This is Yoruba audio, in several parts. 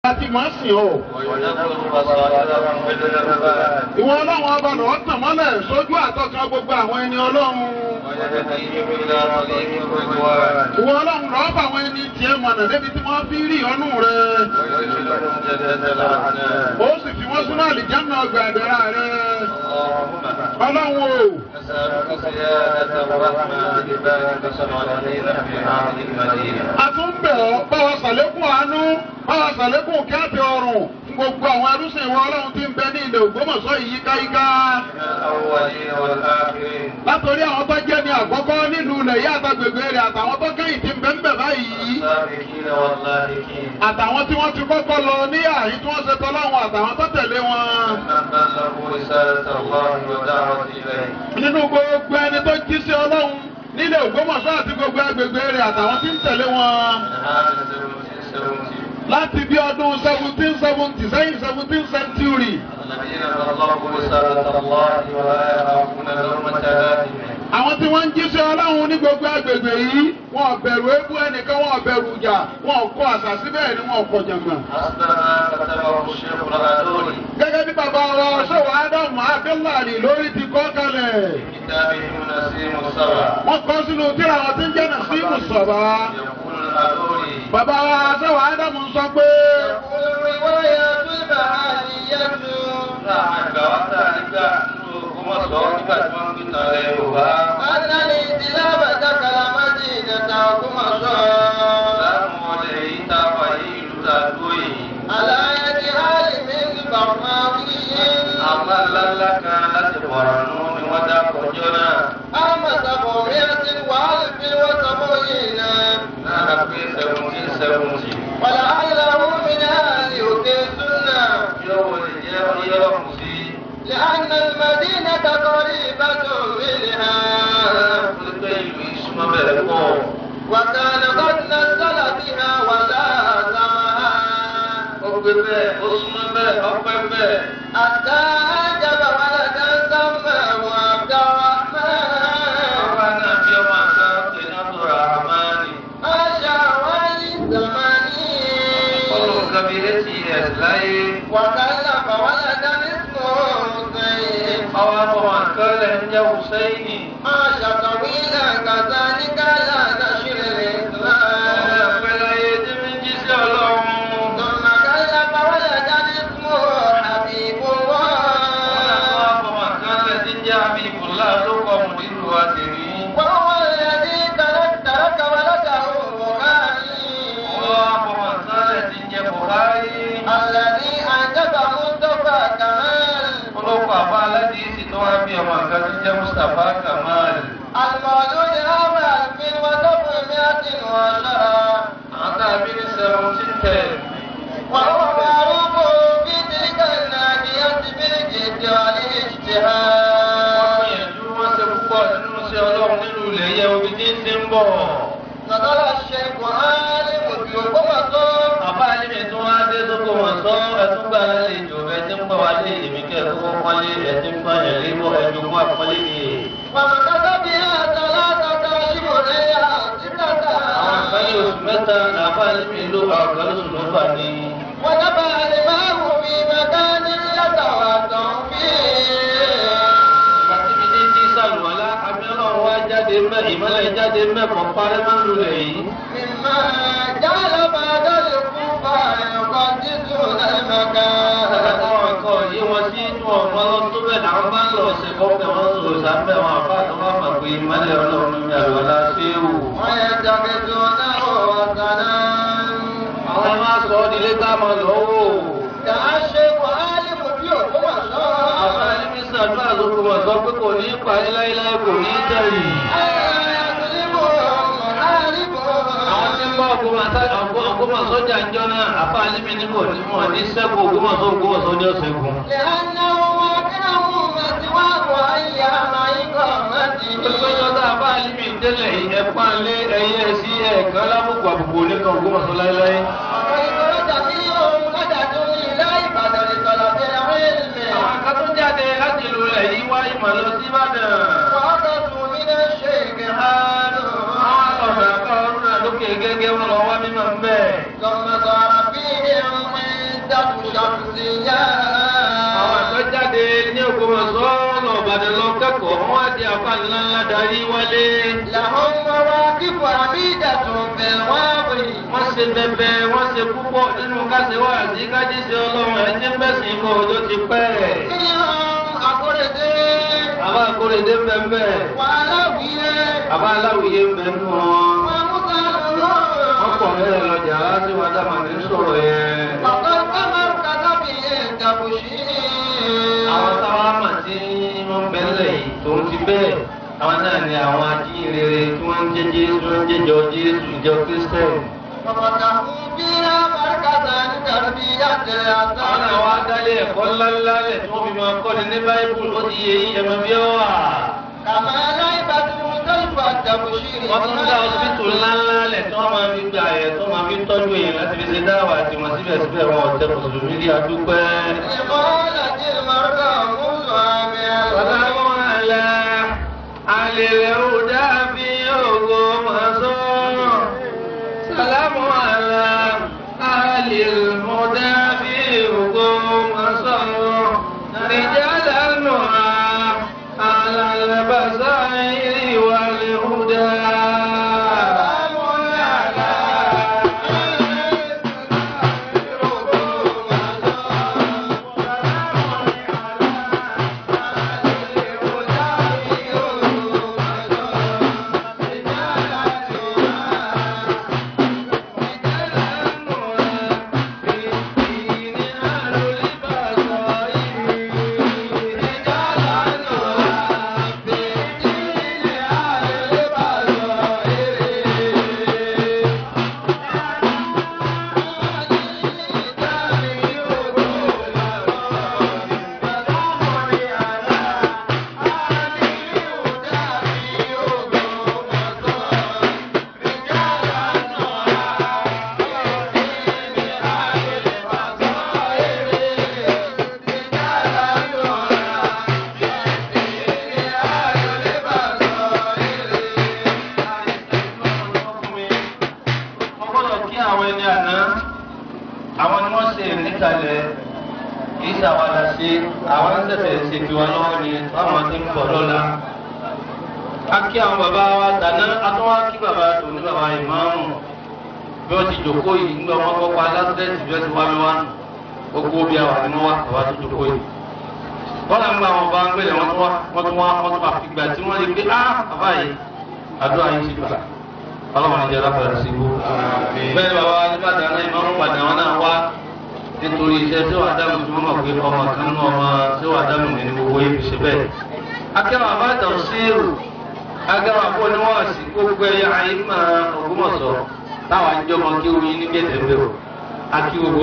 láti máa sìn ọ́. Ìwọ ọlọ́run ọba lọ́ọ́ tàn mọ́lẹ̀ sójú àtọ́ka gbogbo àwọn ẹni ọlọ́run. Ìwọ ọlọ́run lọ́ọ́ bá àwọn ẹni tiẹ̀ mọ̀nà débi tí wọ́n fi rí ọnù rẹ̀. Ó sì fi wọ́n sínú àlìjáná ọgbà ẹ̀dẹ̀rà rẹ̀. Ọlọ́run o. A tún bẹ̀ ọ́ bá wa sàlékún àánú bá wa sàlékún kíáàtì ọrùn gbogbo àwọn arúsìn ìwọ ọlọ́run tí ń bẹ ní ilẹ̀ Ògbómọ̀ṣọ́ yìí yíkáyíká. Látòrí àwọn tó jẹ́ ní àkọ́kọ́ nílùú ilẹ̀ yá àtàgbègbè rẹ̀ àtàwọn tó kẹ́yìn tí ń bẹ ń bẹ báyìí. Àtàwọn tí wọ́n ti kọ́kọ́ lọ ní àyín tí wọ́n ṣe tọ́láwọn àtàwọn tó tẹ̀lé wọn. Nínú gbogbo ẹni tó jí sí ọlọ́run nílẹ̀ Ògbómọ̀ṣọ́ àti gbogbo agbègbè rẹ̀ àtàwọn tí ń tẹ̀lé wọn. Láti bí ọdún seventeen seventy sẹ́yìn seventeen century. Àwọn tí wọ́n ń jíṣẹ́ ọlọ́run ní gbogbo agbègbè yìí, wọn ò bẹ̀rù ebú ẹnìkan, wọn ò bẹ̀rù ìjà, wọn ò kọ àṣà síbẹ̀ ni wọn ò kọ jàngbọ̀n. Gẹ́gẹ́ bí bàbá wa ṣòwò Ádámù Abdullahi lórí ti kọ́ kalẹ̀. Wọ́n kọ́ sínú tíra àwọn tí ń jẹ́ Nàṣímù Sọ̀bà. Bàbá wa ṣòwò Ádámù sọ pé. ولعله من أهل السنة لأن المدينة قريبة منها وكان قد نزل بها ولا سماها حتى أنجب ولدا سماه عبد الرحمن عاش والزمان وكلف ولدا اسمه حسين عاش طويلا كذلك لا نشر الإسلام ثم كلف ولدا اسمه حبيب الله وهو الذي ترك ترك ولده بخاري الذي أنجب مصطفى كمال Olóko àbá aládìsí tó wá bí ọmọ àgbà tó jẹ́ Mustapha Kamal. المولود عام ألف وسبعمائة وعشرة Àwọn tá a bí ní seventeen ten. وهو معروف في تلك الناحية بالجد والاجتهاد Wọ́n gbìyànjú wọ́n ṣe púpọ̀ nínú iṣẹ́ Ọlọ́run nínú ilẹ̀ yẹ omi tí ń ti ń bọ̀. نقل الشيخ عالم في قمصه Àbá Alímì tún wá dé sóko wọn sọ ẹtún gbà lálejò ẹ ti ń pọ̀ wá lé èmi kẹ́kọ̀ọ́ pọ́nlé ẹ ti ń pọ́nyẹ̀ lé mọ́ ẹjọ́ mọ́ àpọ́nlé ni. ومكث بها ثلاثة أشهر ستة Àwọn kan ní oṣù mẹ́ta làbá Alímì ló àwọn kan lóṣù mẹ́fà ní. ونبع الماء في مكان يتوضأ فيه Àti mi ní tí sàlùwàlá abẹ́rẹ́ wa jáde mẹ́ ìmọ̀lẹ̀ jáde mẹ́ kọ́ parẹ́ máa ń lulẹ̀ yìí. مما جعل بعد الكوفة يقدسون المكان Àwọn ẹ̀kọ́ yìí wọ́n sí inú ọ̀mọ́ lọ tó bẹ̀ náà bá ń lọ sí kọ́kẹ́ wọn sọ sábẹ́ wọn àbá tó bá mọ̀ pé ìmọ̀lẹ̀ ọlọ́run ní àlùwàlá sí ewu. ويتخذونه وثنا Àwọn máa sọ ọ́ di ilé tá a máa lọ wò. كالشيخ عالم في Àwọn قمصه ẹlẹ́mí sàdúrà ló kọ́ wọn sọ pé kò ní parí láéláé kò ní tẹ̀yìn. Àwọn tí ń bá ọgbọ́n sọ́jà ń jọ náà, àbá alẹ́mí ní kò ní wọn ní sẹ́kù ògbómọ̀sọ́ ògbómọ̀sọ́ ní ọ̀sẹ̀ kù. Ìgbésọ́jọ́ tá a bá alẹ́mí tẹ́lẹ̀ yìí, ẹ̀pá lé ẹyẹ sí ẹ̀kan lábùkù àbùkù oníkan ògbómọ̀sọ́ láéláé. Àwọn akẹ́kọ̀ọ́ jáde láti ìlú rẹ̀ yìí wá ìmọ̀ lọ sí Ìbàdàn. Àwọn ọ̀dọ́ àkọ́ ọdún náà lókè gẹ́gẹ́ wọn lọ wá mímọ̀ ń bẹ̀. شمسية àwọn àtọ́jáde ní Ògbómọ̀ṣọ́ ọ̀nà Ìbàdàn lọ kẹ́kọ̀ọ́ wọ́n á di àfa ńlá ńlá darí wálé. لهم مواقف عميدة في الواقع wọ́n ṣe bẹbẹ wọ́n ṣe púpọ̀ nínú kásẹ̀wá àti kájíṣe ọlọ́run ẹni bẹ́sìn kọ́ ọjọ́ ti pẹ́. منهم أقردي àbá akóredé bẹ́ẹ̀ وعلوية àbá aláwìyé ń bẹ nù wọn. wọ́n pọ̀ ومطهر mẹ́rẹ̀ lọ́jà láti wá dá màmí sọ̀rọ̀ yẹn. فقد تمركز به التبشير àwọn táwa mà tí wọ́n bẹ́lẹ̀ yìí tó ń ti bẹ́ẹ̀ àwọn náà ni àwọn ajíhìnrere tí wọ́n ń jẹ́ Jésù wọ́n ń jẹ́jọ́ Jésù ìjọ Kristẹni. وفتحوا فيها مركزا لتربية àwọn náà wá الأطفال dálé ẹ̀kọ́ ńláńlá lẹ̀ tí wọ́n fi máa kọ́ni ní báíbùlù ó ti yẹ yí ẹ̀mọ bí ó wà. كما لعبت مختلف التبشير wọ́n tún dá ọsibítù ńláńlá lẹ̀ tí wọ́n máa fi gba ẹ̀ tó máa fi tọ́jú èèyàn láti fi ṣe dáwà àti wọn síbẹ̀síbẹ̀ wọn ọ̀tẹ̀ mùsùlùmí rí adúpẹ́. لقالت المرأة منذ عام Salamu ala alilẹ̀ ọ̀dà fi Ògbómọ̀ṣọ́. Salamu ala alilẹ̀ ọ̀dà fi Ògbómọ̀ṣọ́. Rìjálà nùhà alàlẹ̀ bàṣà ìwà lè hùdà. Wọ́n gbọ́dọ̀ kí àwọn ẹni àná àwọn ni wọ́n ṣe níkàlẹ̀ kì í ṣàwádà sí àwọn ṣẹ̀ṣẹ̀ ṣe tiwa lọ́wọ́ ni báwọn ti ń bọ̀ lọ́la. A kí àwọn bàbá wa dáná a tún wá kí bàbá tó ní bàbá ìmáàmù bí wọ́n ti jòkó yìí nígbà wọn kọ́kọ́ alásẹ́ẹ̀tì bí wọ́n ti wá mi wá gbogbo bí àwọn àdínú wa bàbá tó jòkó yìí. Wọ́n làwọn gba àwọn bá ń gbélé wọ́n tún wá wọ́n tún wá wọ́n tún wá fi gbà tí wọ́n rí pé á bàbá yìí àdúrà yìí ti gbà ọlọ́run ìjẹ́ lápẹ̀rẹ̀ sí ibú. bẹ́ẹ̀ bàbá alíbàdàn náà ìmọ̀ padà wọn náà wá nítorí iṣẹ́ tí wàá dáhùn tí wọ́n mọ̀ pé ọmọ kan nú ọmọ tí wàá dáhùn ní gbogbo ibi ṣe bẹ́ẹ̀. akẹ́wọ̀n àbájọ síìrù akẹ́wọ̀n àpò oníwọ̀nsì gbogbo ẹ̀yà ayé máa Ògbómọ̀ṣọ́ táwọn àjọmọ kí oyin ní gẹ̀ẹ́dẹ̀ bẹ́ẹ̀ o. akí gbogbo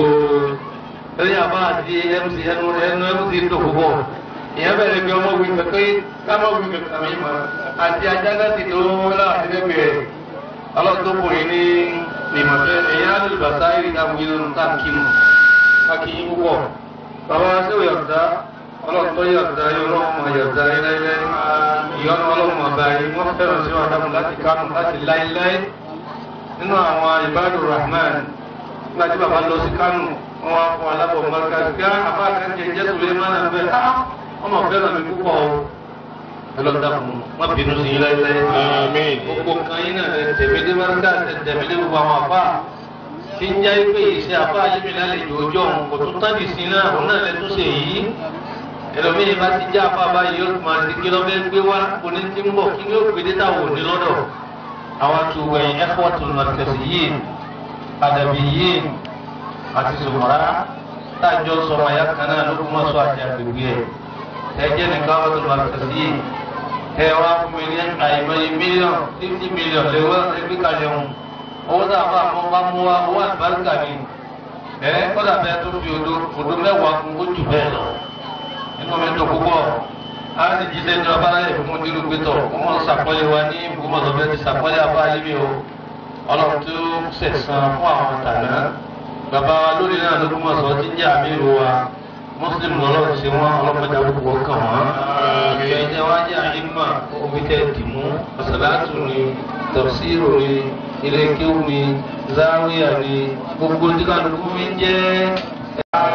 ẹ̀yà bá àti mc ẹnu ẹnu mc tó púpọ̀ ìyẹn bẹ̀rẹ̀ bí ọmọ wí pẹ̀pẹ́ kámọ́ wí pẹ̀pẹ́ àmì ìmọ̀ àti ajá láti tó láti lẹ́gbẹ̀ẹ́ ọlọ́dọ́kùnrin ní ìmọ̀fẹ́ ẹ̀yà alùbàtà ìrìn àwọn ìlú táàkìmù káàkiri púpọ̀ bàbá sí òyàtà ọlọ́tọ́ yàtà yọlọ́mọ yàtà ilẹ̀ ìyọ́nà ọlọ́mọ àbáyé wọ́n fẹ́ràn sí wàdámù láti kánú láti láíláí nínú àwọn ìbádù rahman nígbà tí bàbá lọ sí kánú wọn wá fún alábọ̀ mọ́ríkà sí ká àbá kan jẹ jẹ́ sùlẹ̀ mọ́nà bẹ́ẹ̀ ọmọ fẹ́ràn mi púpọ̀ o ẹlọ́dà fún wọn bínú sí yín láíláí gbogbo nǹkan yín náà tẹ̀mí dé mọ́ríkà tẹ̀mí dé gbogbo àwọn àfà tí ń jẹ́ pé iṣẹ́ àfà yìí lálejò ọjọ́ òun kò tún tán dì sí náà òun náà lẹ́tún ṣe yìí ẹlòmíì bá ti já àfà báyìí yóò máa ti kí lọ́bẹ̀ gbé wá oní tí ń bọ̀ kí ni ó gbé dé táwọn òní lọ́dọ̀ àwọn tó wẹ̀yìn ẹ́fọ́tù mọ̀tẹ̀sì yìí àdàbí yìí àti sòmọ́ra táàjọ sọmọ ya kan náà ló kún mọ́ sọ àti àgbègbè ẹ̀ ẹ̀jẹ̀ nìkan wọ́n tó mọ̀tẹ̀sì yìí ẹ wá fún mi ní àìmọye mílíọ̀nù fifty mílíọ̀nù lẹ́wọ́ ẹgbẹ́ kalẹ̀ wọn owó tá a bá mọ́ bá mú wa owó àlùbáríkà ni ẹ kọ́dà bẹ́ẹ̀ tó fi odò odò mẹ́wàá kún ó jù bẹ́ẹ̀ lọ inú mi dùn púpọ̀ a ti jíṣẹ́ ní ọba láyé fún mọ́tìrú gbẹ́tọ̀ wọ́n mọ̀ sàpọ́lé wa ní ìbùkúmọ̀tò bẹ́ẹ̀ ti sàpọ́lé àbá ayébi o ọlọ́run tó sẹ̀sán fún àwọn tàná bàbá wa lórí náà ló kúmọ̀ sọ tí ń jẹ́ àmì ìrò wa mùsùlùmí lọ́lọ́run ṣe wọ́n ọlọ́pàá àbúkù ọkàn wọn. ìjọ wa jẹ́ àyínmà omi tẹ̀ dìmú ọ̀sálàtù ni tọ̀síìrò ni ilé kéwù ni záwíyà ni gbogbo dígbà ló kún mi ń jẹ́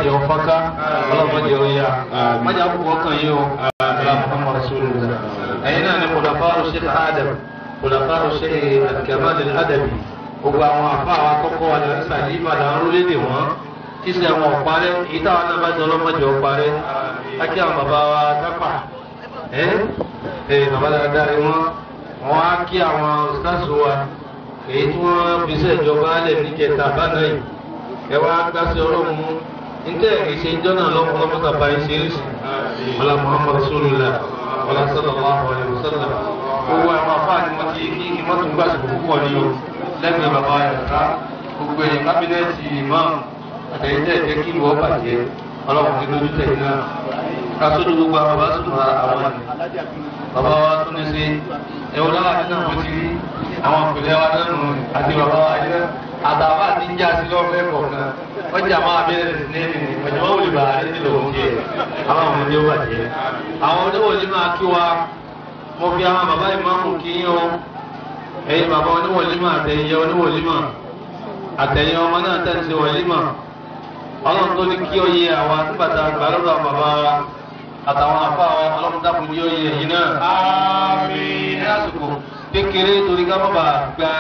ọlọ́mọdé ọ̀fọ́ká ọlọ́mọdé ọ̀yà mọ́jà púpọ̀ kan yìí o aláàmúhàmà rasulillah ẹ̀yin náà ni kòlàfáàrù sheikh adam kòlàfáàrù sheikh al-kamal al-adabi gbogbo àwọn afá àwọn akọ́kọ́ wa ní sàdí ìbàdàn àwọn orílẹ̀-èdè wọn tí sẹ́ wọn ọ̀parẹ́ ìta àwọn náà bá jẹ́ ọlọ́mọdé ọ̀parẹ́ ákí àwọn bàbá wa dápà ẹ́ ẹ́ bàbá dáadáa ni wọ́n wọ́n á kí àwọn stars wa èyí tí wọ́n fi sẹ́ ìjọba alẹ̀ níjẹta bánà yìí ẹ wá gbàsẹ́ ọlọ́run mú ntẹ ìṣe ìjọ náà lọ́kọ́ lọ́mọ́ta bá ń ṣe é sí ọlá muhammad rasulillah ọlá sallallahu alayhi wa sallam owó àwọn afáàní wọn ti kí kí wọ́n tún gbàsìkò púpọ̀ ní o lẹ́gbẹ̀ẹ́ bàbá yàrá gbogbo ẹ̀yìn kábínẹ́ẹ̀tì imam àtẹ̀yìntẹ̀ ẹ̀jẹ̀ kí ìwọ́ bàjẹ́ ọlọ́run ní lójú tẹ̀ náà kásódò gbogbo àwọn bá sùn ra àwọn ni bàbá wa tún ní sí ẹ̀wọ̀n náà àti náà mo ti rí àwọn ìpìlẹ̀ wa náà nù àti bàbá wa yẹn àtàwọn àti ń já sí lọ́fẹ̀ẹ́ kọ̀ọ̀kan wọ́n jà máa bẹ̀rẹ̀ ní ọjọ́ wọn wòlíbà ní lòun jẹ àwọn ọmọ ní ó bàjẹ́ àwọn oníwòlí máa kí wa mo fi àwọn bàbá ìmáàmù kí yín o ẹ̀yin bàbá oníwòlí máa àtẹ̀yìn oníwòlí máa àtẹ̀yìn ọmọ náà tẹ̀sí wòlí máa ọlọ́run tó ní kí ó yẹ àwa nígbàtà gbàlódà bàbá wa àtàwọn afá wa ọlọ́run dákun ní ó yẹ yìí náà. àmín ní àsìkò kékeré torí ká má bàa gba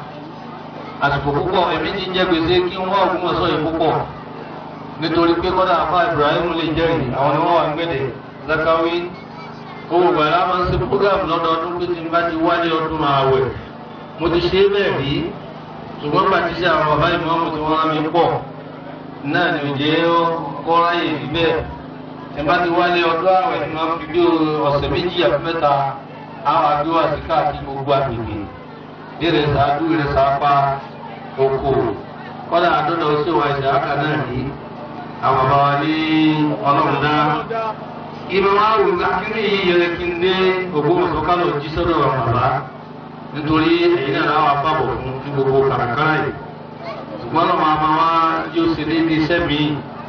àsìkò púpọ̀ èmi ti ń jẹ́ gbèsè kí wọ́n ògùn ọ̀sọ́ yìí púpọ̀ nítorí pé kọ́dà afá Ibrahim lè jẹ́rìí àwọn ni wọ́n wà ń gbẹ̀dẹ̀ Zakawi owó gbàlá máa ń ṣe program lọ́dọọdún pé tí n bá ti wálé ọdún ààwẹ̀ mo ti ṣe é bẹ́ẹ̀ rí ṣùgbọ́n bàtí sí àwọn bàbá ìmọ̀ọ́mù tí wọ́n rán mi pọ̀ náà ni òjé kọ́ra yìí rí bẹ́ẹ̀ ẹ bá ti wálé ọdún ààwẹ̀ tí wọ́n fi bí ọ̀sẹ̀ méjì àti mẹ́ta àwọn àdúrà àti káàkiri gbogbo àgbègbè ìrẹ̀ sàádú ìrẹ̀ sàápá oko kọ́dà àdọ́dọ̀ sí wa ìṣẹ̀ àkà náà rí àwọn bàbá wa ní ọlọ́run náà ìmọ̀ wa wù akíní yìí yẹrẹ kí n dé Ògbómọ̀ṣọ́ kálọ̀ jí sọ́dọ̀ bàbá nítorí ẹ̀yin náà láwọn apábọ̀ fún ní gbogbo kàràkàrà yìí ṣùgbọ́n lọ́mọ àmà wa yóò ṣe ní ní iṣẹ́ mi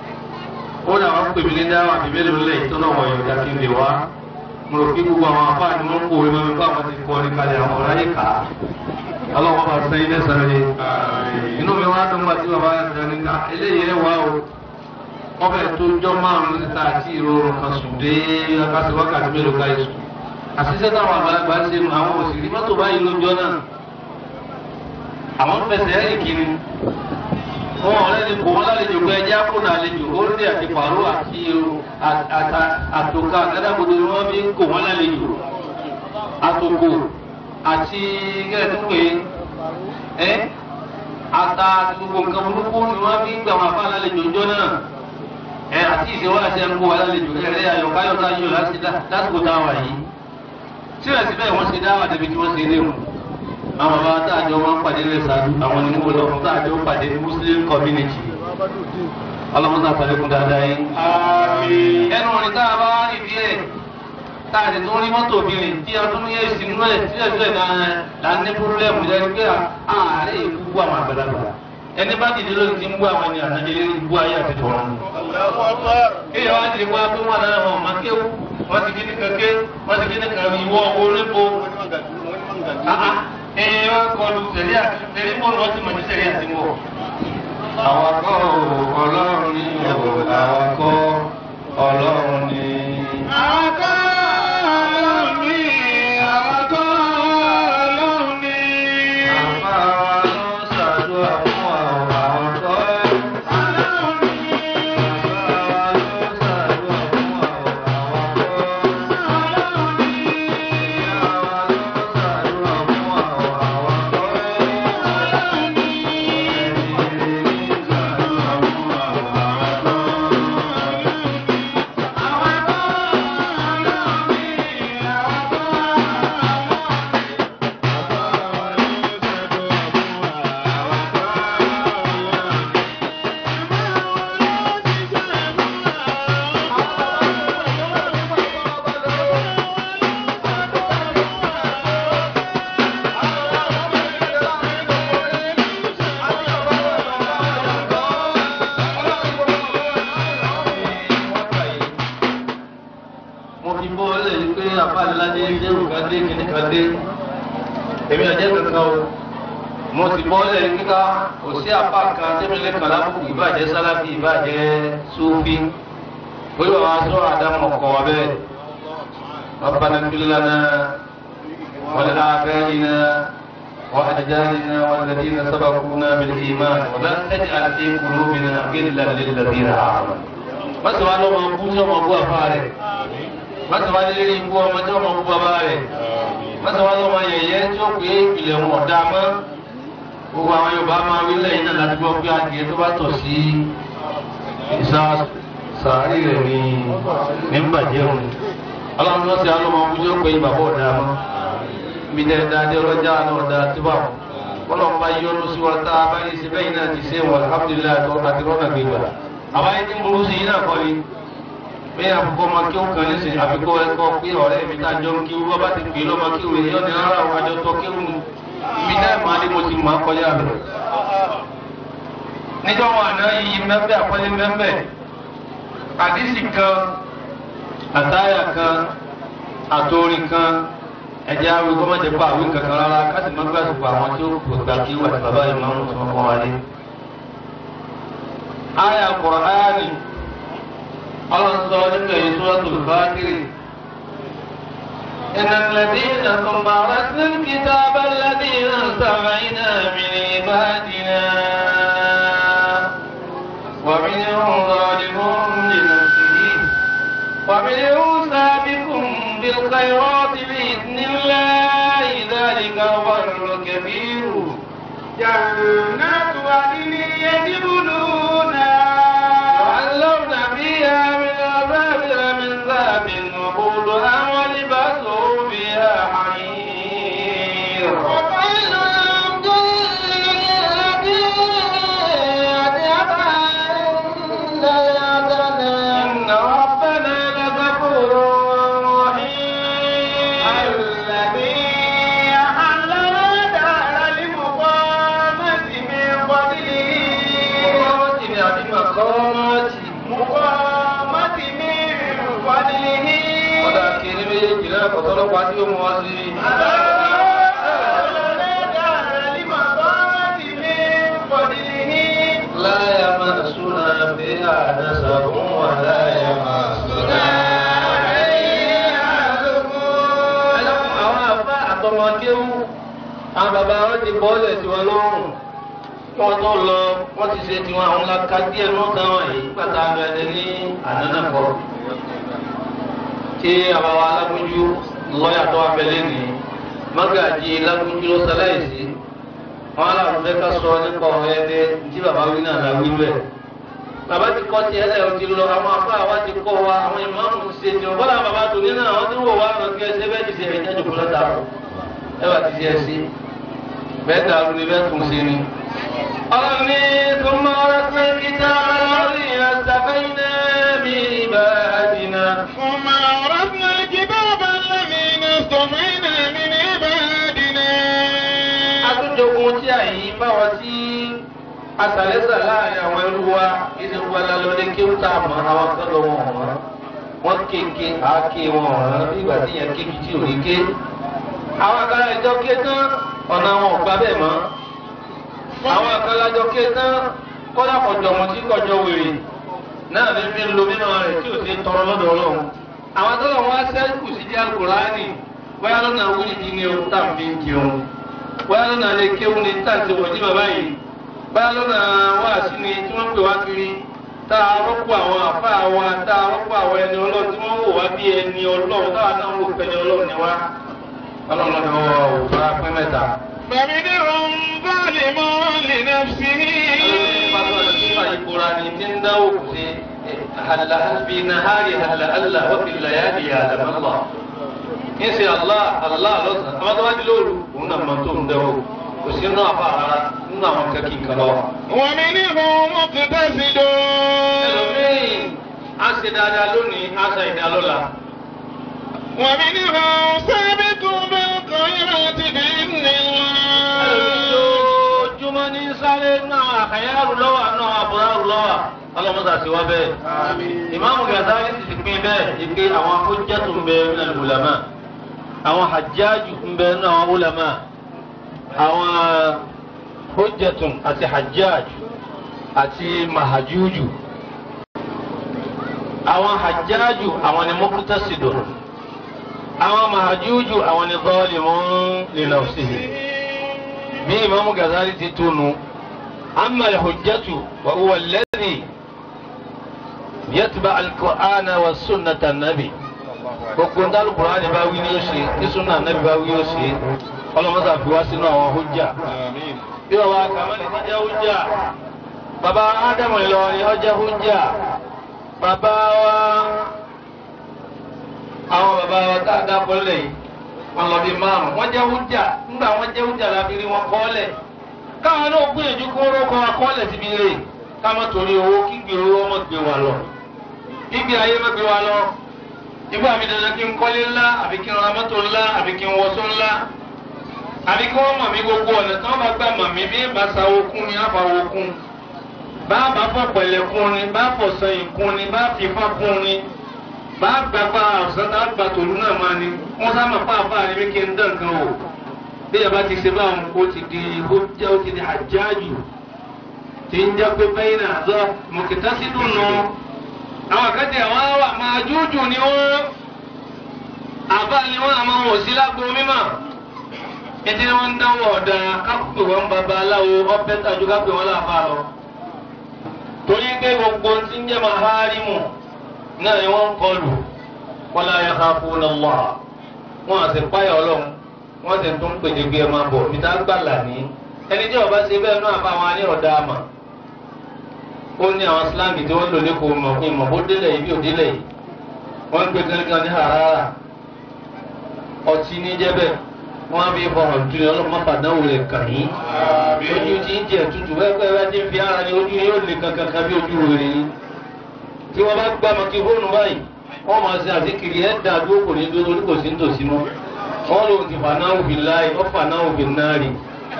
ó dà wọ́n pè mí ní dáwà bí mélòó lẹ̀ tó náà wọ̀ yọ̀dá kí n lè wá mo rò kí gbogbo àwọn afá ni wọ́n kó ìwé mọ́mi fún àwọn ti kọ́ ní kalẹ̀ àwọn ọ̀rá yìí kà á ọlọ́wọ́ bá sẹ́yìn lẹ́sàn-án rẹ̀ inú mi wá dùn pàtí bàbá yàtọ̀ ní ká eléyìí ẹ̀ wá o wọ́n fẹ́ tó jọ́ márùn-ún níta àti ìrorùn kan sùn dé akásí wákàtí mélòó ká yìí sùn àṣìṣe táwọn àgbàlagbà ṣe mu àwọn òsì mọ́tò báyìí lójọ́ náà àwọn fẹsẹ̀ ẹ̀rìn kiri wọn ọ̀rẹ́ ni kò wọ́n lálejò pé ẹjẹ́ àpònà àlejò orílẹ̀ àti pàrọ̀ àti àtòkà àgádágodo ni wọ́n fi ń kò wọ́n lálejò àtòkò àti gẹ́gẹ́ ẹ́ ata gbogbo nǹkan burúkú ni wọ́n fi ń gbà wọn àbá lálejò ńjọ́ náà ẹ àti ìṣèwọ́ àti ẹnukú wa lálejò ẹ̀rẹ́ ayọ̀káyọ̀ká yọ̀ lásìkò táwa yìí síbẹ̀síbẹ̀ wọ́n ṣe dáwà débi tí wọ́n ṣe léwu àwọn bàbá táàjọ wọn pàdé lè sàdú àwọn ní mo lọ fún táàjọ pàdé muslim community ọlọ́mọdé àtàlẹ́kùn dáadáa yín. ẹnu ọ̀rìn tá a bá wá nídìí ẹ̀ tá a lè tún rí mọ́tò obìnrin tí a tún ní èsì nínú ẹ̀ sílẹ̀sílẹ̀ náà là ń ní púrọ́lẹ́mù jẹ́ pé ààrẹ ìbú àwọn àgbàlagbà ẹni bá dìde lórí ti ń bú àwọn ènìyàn àtàjẹ́ lórí ibú ayé àti tọ̀rọ̀ ni. kéèyàn wá dìde wá pé wọn náà wọn máa kéwù wọn ti kí ní kankan wọn ti kí ní kankan ìwọ orípo ẹ wá kọlu sẹ̀rí àti sẹ̀rí mọ́ lọ́ọ́ tí mo ti sẹ̀rí àti mọ́. àwọn akọ́ ọlọ́run ní ìyàwó àwọn akọ́ ọlọ́run ní. àwọn akọ́ ọlọ́run ní àwọn akọ́ ọlọ́run ní. àbá wa ló ṣàdúrà fún àwọn àwọn akọ́ ọlọ́run ní. àbá wa ló ṣàdúrà fún àwọn àwọn akọ́. ọlọ́run ní. mo fi bọ́ ẹ lẹ́yìn pé àfáàléládé jẹ́rù kan dé kíní kan dé èmi ọ̀jẹ́ kankan o mo ti bọ́ lẹ́yìn kíká kò sí apá kan tẹ́mílẹ̀ kan lábùkù ìbàjẹ́ sálábì ìbàjẹ́ sófì bóyá wàá sọ àdámọ̀ kọ́ wa bẹ́ẹ̀ ربنا اغفر لنا ولآبائنا وأجدادنا والذين سبقونا بالإيمان ولا تجعل في قلوبنا غلا للذين آمنوا má sọ wá lọ́mọ bú tí ọmọ bú àfa rẹ̀ má sọ wá lélẹ́rìí bú ọmọ tí ọmọ bú bàbá rẹ̀ má sọ wá lọ́mọ yẹ̀yẹ́ tí ó pé ìpìlẹ̀ wọn ọ̀dà mọ́ gbogbo àwọn Yorùbá máa wí lẹ́yìn náà láti gbọ́ pé adìyẹ tó bá tọ̀ sí ìsá sàárì rẹ̀ ní nígbàjẹ́ òun ọlọ́run lọ́sẹ̀ alọ́mọ bú tí ó pé bàbá ọ̀dà mọ́ mi dẹ́ dáadé ọlọ́jà náà ọ̀dà tó bá wọn ọlọ́run bá yọ́nú sí wa tá a bá yẹ sí bẹ́yìn náà ti ṣe wọn alhamdulilayi àti rọ́nà gbégbà àwọn ẹni tí ń burú sí yín náà kọ́ ni pé àkókò máa kí ó kàn ní sìn àfikún ẹ̀kọ́ pé ọ̀rẹ́ mi tá a jọ ń kí wọ́n bá ti pè é lọ́mọ kí òwe yọ ní ara àwọn àjọ tó kéwù ni ibi náà máa ní mo ti máa kọjá rẹ̀. níjọ́ wọn àná iyì mẹ́fẹ́ àpọ́lé mẹ́fẹ́ àdísì kan àtáyà kan àtòrin kan ẹ̀jẹ̀ àwọn ìgbọ́n mọ̀jẹ̀ pa àwọn kankan rárá káṣí má gbàgbọ́ àwọn tí ó gbà kí wà tí bàbá yìí máa ń sọ fún wa ní. آية القرآن الله صادق في سورة الفاتر إن الذين ثم أورثنا الكتاب الذين استوينا من عبادنا ومنهم ظالم لنفسه ومنهم سابق بالخيرات بإذن الله ذلك هو الكبير جنات عدن يدخلونها يحلون فيها من أساور من ذهب وقودها ولباسهم فيها حرير وقيل لهم إن ربنا لغفور رحيم الذي أحلنا دار المقامة من فضله مقامات مقامة من فضله ọ̀dà kiri méjèèjì náà kọ̀tọ́lọ́pọ̀ àti òun wá sí i. أحلنا دار المقامة من فضله لا يمسنا فيها نسب ولا يمسنا àwọn àfa àtọmọ kéwú àwọn bàbá wọn ti bọ́ọ̀lẹ̀ tí wọn lọ́rùn kí wọ́n tó lọ wọ́n ti ṣe tiwọn àwọn laka díẹ̀ náà táwọn yìí pàtà abẹ́rẹ́ ní ànánàkọ́ tí àbáwá alágúnjú lọ́ọ̀yà tó abẹ́lẹ́ ní mágàjì lágúnjú ló ṣaláìsí wọn aláàrùn fẹ́ ká sọ nípa ọ̀rẹ́ ẹgbẹ́ tí bàbá wí náà la wí bẹ́ẹ̀ bàbá ti kọ́ ti ẹlẹ́ o ti lọ àwọn afá wa ti kọ́ wa àwọn ìmáàmù ti ṣe tiwọn bọ́lá bàbá tó ní náà wọ́n ti ń wò wá lọ kí ẹsẹ̀ bẹ́ẹ̀ ti ṣe ẹ̀jẹ̀ jòkó lọ́ta ẹ bá ti ṣe ẹ sí bẹ́ẹ̀ dàrú ni bẹ́ẹ̀ tún ṣe ni. ọlọ́run ní tó máa rẹ́ pé kíta lórí ẹ̀sàfẹ́yìnà mi ìbàdìnà. ثم أورثنا الكتاب الذين اصطفينا من عبادنا àtúnjogun tí àyè báwọn tí asàlẹ́sà láàrin àwọn ẹrú wa ìdíwọ́ lálọ́dé kí ó tà mọ́ àwọn akẹ́lọ́ wọn ọ̀rọ̀ wọ́n kéèké àáké wọn ọ̀rọ̀ nígbà tí yẹn kéèké tí ò ní ké. àwọn akẹ́lẹ́ ìjọ ké tán ọ̀nà wọn ò gbà bẹ́ẹ̀ mọ́. àwọn akẹ́lẹ́ ìjọ ké tán kọ́dà kọjọ wọn tí kọjọ wèrè náà ní fi ń lo mímọ́ rẹ̀ tí ò sí tọrọ lọ́dọ̀ ọlọ́run. àwọn tó lọ́wọ́ wá sẹ́kù sí jẹ́ Al-Kùránì bóyá lọ́nà wíìdì ni o tá à ń fi ń jẹun bóyá lọ́nà lè kéwù ní tàǹtí wọ̀nyí bàbá yìí bóyá lọ́nà wáàsí ni tí wọ́n pè wá kiri tá a rọ́pò àwọn àfa wa tá a rọ́pò àwọn ẹni ọlọ́run tí wọ́n wò wá bí ẹni ọlọ́run táwa náà wò pẹ́ni ọlọ́run ni wá ọlọ́run lọ́dọ̀ wọ́n wò bá pẹ́ mẹ́ta. فمنهم ظالم لنفسه ìbúra ni tí ń dáwò kù sí hàlà bí nahari hàlà allah wọ́n fi làyà di àdàmọ́lá. ń ṣe allah allah lọ́sàn-án àwọn tó bá di lóru òun náà máa tó ń dáwò kò sí nínú àfa rárá nínú àwọn kẹ́kì kan lọ́wọ́. ومنهم مقتصد ẹlòmíì á ṣe dáadáa lónìí á ṣe ìdá lọ́la. ومنهم سابق بالخيرات بإذن الله ojoojúmọ́ ní sáré náà àkàyàrú lọ́wọ́ náà àbúrárù lọ́wọ́ ọlọ́mọdé àti wá bẹ́ẹ̀. ìmáàmù Gàzálì sì ti pín bẹ́ẹ̀ ìpè àwọn hujjatu ń bẹ nínú ulama àwọn hajjáàjù ń bẹ nínú àwọn ulama àwọn hujjatun àti hajjaj àti mahajuju àwọn hajjaju àwọn ni muqtasidun àwọn mahajuju àwọn ni zalimun li nafsihi bí imaamu Ghazali ti túnu amma al-hujjatu wa huwa alladhi yatba al-Qur'ana wa sunnata an-nabi gbogbo ndé alukur'ani bá wí ni ó ṣe tí sunna anabi bá wí ó ṣe ọlọmọsà fi wá sínú àwọn hujja bí wọn wá kàmáli ti jẹ hujja baba adamu Ìlọrin ó jẹ́ hujja baba wa àwọn baba wa tá a dá kọlẹ yìí wọn lọ bí márùn wọn jẹ́ hujja ńgbà wọn jẹ́ hujja láfi rí wọn kọlẹ káwọn náà gbìyànjú kó rókọ akọlẹ síbi rè ká má torí owó kígbe owó ọmọ gbé wa lọ kígbe ayé má gbé wa lọ nígbà mi dandan kí n kọ́lé ńlá àbí kí n ra mọ́tò ńlá àbí kí n wọṣọ ńlá àbí kí wọ́n mọ̀ mí gbogbo ọ̀nà tí wọ́n bá gbà mọ̀ mí bí bá sa okun ni àbá okun bá bá fọ pẹ̀lẹ́ kun ni bá fọ sẹ́yìn kun ni bá fi fa kun ni bá gbàgbà ọ̀sán tá gbà tòlú náà máa ni wọ́n sá máa pàápà ni bí kí n dán kan o bí ẹ bá ti ṣe báwọn ó ti di ó jẹ́ ó ti di àjáàjù tí ń jẹ́ pé bẹ́yìn náà zọ mọ̀kìtá sí dùn nù àwọn akẹ́tì àwọn wà máa jújù ni wọ́n àbá ni wọ́n àmọ́ wò sí lágbo mímọ́ ètí wọ́n ń dánwò ọ̀dà kápẹ́ wọn bàbá aláwo ọ̀pẹ́ tàjú kápẹ́ wọn láàbà lọ. torí pé gbogbo tí ń jẹ́ maharimu náà ni wọ́n ń kọlù wala yakhafuna Allah wọn àti páyà ọlọ́run wọ́n sì tún pèjì gbé ẹ máa bọ̀ níta gbàlà ní ẹni tí ọba ṣe bẹ́ẹ̀ náà bá wọn á ní ọ̀dà àmà ó ní àwọn slangi tí wọ́n lò ní kò mọ̀ fún ìmọ̀ bó délẹ̀ yìí bí ò délẹ̀ yìí wọ́n ń gbé kankan ní harara ọtí ní jẹ́bẹ̀ wọ́n á fi fọ̀rọ̀ ju ọlọ́mọ fàdánwò rẹ̀ kàn yín ojú tí ń jẹ tutù wẹ́wẹ́ tí ń fi ara ní ojú yóò lè kankan kan bí ojú rẹ̀ yín tí wọ́n bá gbá mọ́ kí fóònù báyìí wọ́n máa ṣe àzíkiri ẹ̀ dá dúró kò ní dúró torí kò sí nítòsí mọ́ wọ́n lòun ti fànáwò fi láì wọ́n fànáwò fi náà rí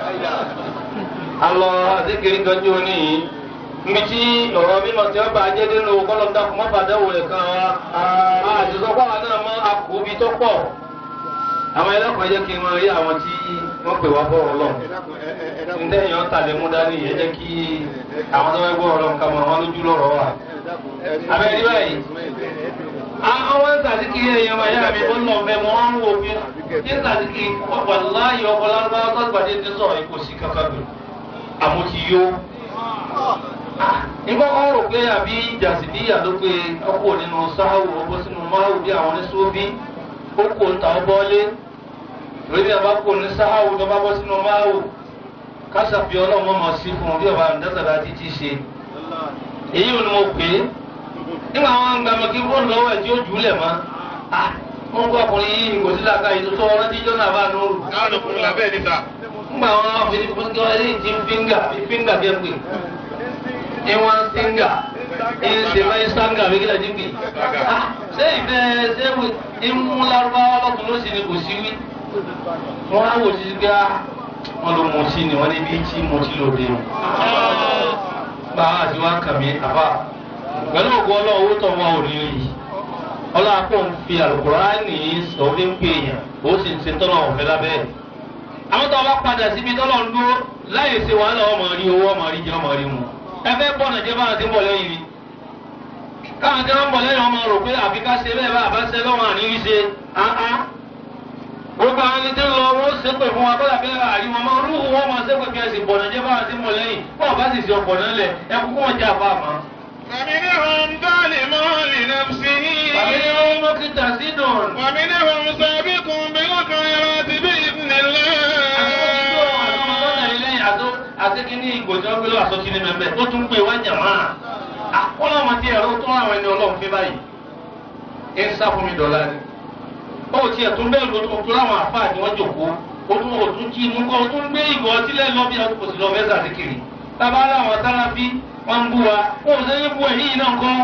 alọ àzíkiri kan jó ní yìí mbiti ọ̀rọ̀ mímọ̀ tí wọ́n bá jẹ́ nínú kọ́lọ́dà kò má fàdáwò rẹ̀ kan wa àdìsọ́kọ́ àwọn náà mọ́ àkóbi tó pọ̀ àwọn ẹlẹ́kọ̀ọ́ jẹ́ kí n máa rí àwọn tí wọ́n pè wá fọ́rọ̀ lọ. ǹdẹ́ èèyàn tàlẹ́ mú dání yẹn jẹ́ kí àwọn tó wẹ́ gbọ́ ọ̀rọ̀ nǹkan mọ̀ wọ́n lójú lọ́rọ̀ wà. abẹ́rẹ́ báyìí. àwọn ń tàdíkì èèyàn máa yára mi ó lọ fẹ́ mọ́ wọ́n ń wò pé ní tàdíkì ọ̀pọ̀ láàyè ọkọ̀ lárúbáwá tó gbàdé ti sọ̀rọ̀ ikú sí kankan gbè. àmọ́ ti yó. nígbà kan rò pé àbí jàsídíyà ló pé ọkọ̀ nínú sáháwù ọkọ̀ sínú máhù bí àwọn oníṣòwò ó kò ń ta ọ bọ́lé lórí àbá kò ní sáháwù tó bá bọ́ sínú máàwù kásàfi ọlọ́run mọ̀ sí fún un bí ọba àǹdásàdá ti ti ṣe èyí ò ní mo pè é nígbà wọn ń gba mọ kí fóònù lọ́wọ́ ẹ̀ tí ó jù ú lẹ̀ mọ́ wọn kó ọkùnrin yìí kò sí làákà yìí tó sọ ọ̀rọ̀ tí jọ́nà bá nù. káwọn ọkùnrin làbẹ́ ẹ̀ níta. nígbà wọn fi fúnkẹ́ wọn ní ti fíńgà fíńgà kẹ́ pè é wọn fíńgà ìṣèlú ìṣàǹgà mi kílẹ̀ dínkì. ṣé ìfẹ́ ṣé ìmú lárúbáwá lọ́kùn ló sì ni kò sí wí. wọ́n á wò sí pé wọ́n ló mú sí ni wọ́n ní bí tí mo ti lò dé. báwa àti wá kàn mí àbá pẹ̀lú ògùn ọlọ́run owó tó wọn ò ní rí ọlọ́run kò ń fi àlùkùránì sọ fi ń pè èèyàn ó sì ń ṣe tọ́lọ̀ ọ̀fẹ́ lábẹ́ ẹ̀. àwọn tó bá padà síbi tọ́lọ̀ ń dúró láyè ṣe wàhálà ọmọ rí owó ọmọ rí jẹ ọmọ rí mu ẹ fẹ́ bọ̀ nàìjẹ́ bá àti bọ̀ lẹ́yìn ni káwọn tí wọ́n ń bọ̀ lẹ́yìn ọmọ rò pé àfi ká ṣe bẹ́ẹ̀ bá àbá ṣe lọ́wọ́ àníyí ṣe áá gbogbo àwọn ẹni tí ń lọ wọ́n ṣe pé fún wa kọ́lá bí àrí wọn máa rúhù wọn máa ṣe pé kí ẹ sì bọ̀ nàìjẹ́ bá àti bọ̀ lẹ́yìn bọ́ọ̀ bá sì ṣe ọ̀pọ̀ náà lẹ̀ ẹ kúkú wọn jẹ́ àbá àmọ́. فمنهم ظالم لنفسه bàbá ni wọ́n mú kí tàṣí dùn. ومنهم سابق بالخيرات بإذن الله àtẹ́kíní ìgbòjọ́ gbé lọ́wọ́ àsọ́kí ní mẹ́mẹ́ ó tún gbé wá jàmá ọlọ́mọ tí ẹ̀rọ tó àwọn ẹni ọlọ́run fi báyìí ẹ ń sá fún mi dọ̀la ni ó tiẹ̀ tún bẹ́ẹ̀ ló tó tó láwọn àfáà ni wọ́n jòkó ó tún ó tún jí inú kọ́ ó tún gbé ìgò ọtí lẹ́nu lọ́bí kò sí lọ fẹ́ sàdékiri tábà láwọn sáráfí wọ́n ń bú wa ó ṣe ń bú ẹ̀yìn náà kọ́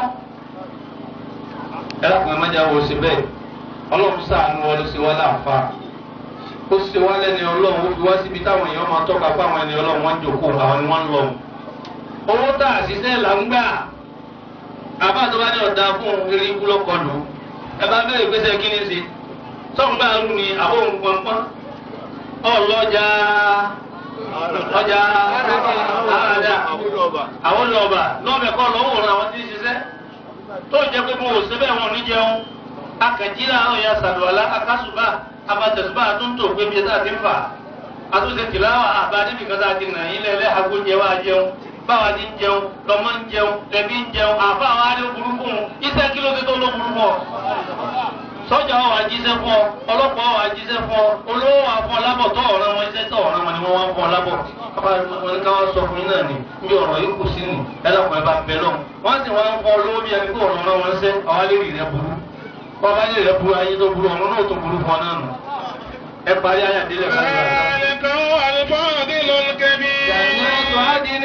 ẹ lákùnrin amájà wo ṣe bẹ́ẹ̀ ọlọ́run ṣàánú ọ ló ṣe wá láǹfààní ó ṣe wá lẹ́ni ọlọ́run ó fi wá síbi táwọn èèyàn máa tọ́ka fún àwọn ẹni ọlọ́run wọ́n ń jòkó àwọn ni wọ́n ń lọ. owó tá a ṣiṣẹ́ là ń gbà àbá tó bá ní ọ̀dà fún eré ikú lọ́kọlù ẹ bá bẹ̀rẹ̀ ìgbésẹ̀ kí ni ṣe sọ́ǹgbà rú ni àbó pọ̀npọ́n ọlọ́jà ọjà àràdà àwọn lọ́ọ̀bà lọ́ọ̀bẹ̀ kọ́ lọ́wọ́ òun àwọn tí ń ṣiṣẹ́ tó jẹ́ pé mo ò ṣe bẹ́ẹ̀ wọn ò ní jẹun akànjílá àwọn ya sàlùwàlá akásùbà abatẹ̀sùbà àtúntò pé bí ẹ̀dá ti ń fà àtúnṣe tìláwà àbá níbi kan tá a ti nà yín lẹ́lẹ́ agbóúnjẹ wa jẹun báwa ti ń jẹun lọmọ ń jẹun lẹbi ń jẹun àfa àwọn adé burúkú iṣẹ́ kí ló dé tó ló burúkú ọ sọ́jà wa wà jíṣẹ́ fún ọ ọlọ́pàá wa jíṣẹ́ fún ọ olówó wa fún ọ lábọ̀ tó ọ̀ràn wọn iṣẹ́ tó ọ̀ràn wọn ni wọ́n wá fún ọ lábọ̀ kápá wọn ní káwọn sọ fún yín náà ni bí ọ̀rọ̀ yìí kù sí ni ẹlẹ́kùn ẹ bá bẹ lọ wọ́n sì wá ń fọ olówó bí ẹni pé ọ̀ràn wọn wọn ṣẹ́ àwọn alẹ́ rì rẹ burú wọ́n bá lè rẹ burú ayé tó burú ọ̀run náà tó burú fún ọ náà nù ẹ parí ayé àdélẹ̀ fún ọ. ذلك هو الفاضل الكبير جنات عدن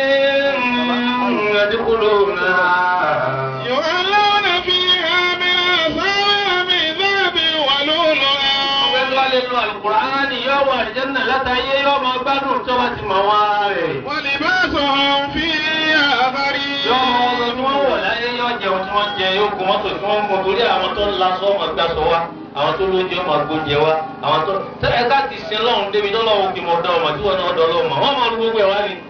يدخلونها يحلون فيها من أساور من ذهب ولؤلؤا Ọgbẹ́ni wá lè lo Àlùkùránì yóò wọ àlìjẹ́nà látàyé yóò máa gbádùn tó bá ti mọ̀ wá rẹ̀. ولباسهم فيها حرير Yóò mọ ọdún tí wọ́n wọ̀ láyé yóò jẹun tí wọ́n jẹ yóò gun mọ́tò tí wọ́n ń gun torí àwọn tó ń lasọ́ ọmọ gbàsọ wa àwọn tó lóúnjẹ ọmọ gbóúnjẹ wa àwọn tó tẹ ẹ ká ti sin lọ́hùn débi tó lọ́hùn kí mo dá ọmọ tí wọ́n náà dọ́ lọ́hùn mọ́ wọ́n máa lu gbogbo ẹ̀ wá ni.